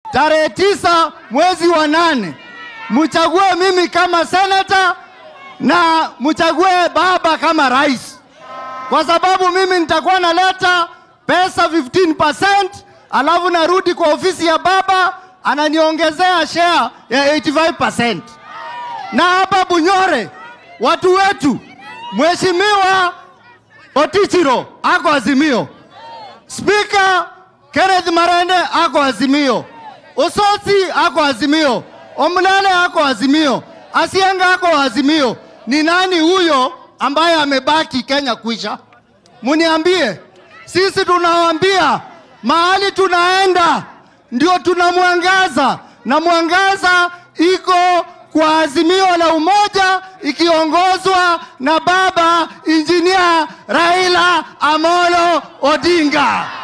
tarehe tisa mwezi wa nane mchague mimi kama senata na mchague baba kama rais, kwa sababu mimi nitakuwa naleta pesa 15%, alafu narudi kwa ofisi ya baba ananiongezea share ya 85%. Na hapa Bunyore watu wetu, mheshimiwa Otichiro ako Azimio, spika Kenneth Marende ako Azimio, Osotsi ako Azimio, Omulale ako Azimio, Asianga ako Azimio. Ni nani huyo ambaye amebaki Kenya kuisha? Muniambie. Sisi tunawaambia mahali tunaenda ndio tuna mwangaza, na mwangaza iko kwa Azimio la Umoja ikiongozwa na baba injinia Raila Amolo Odinga.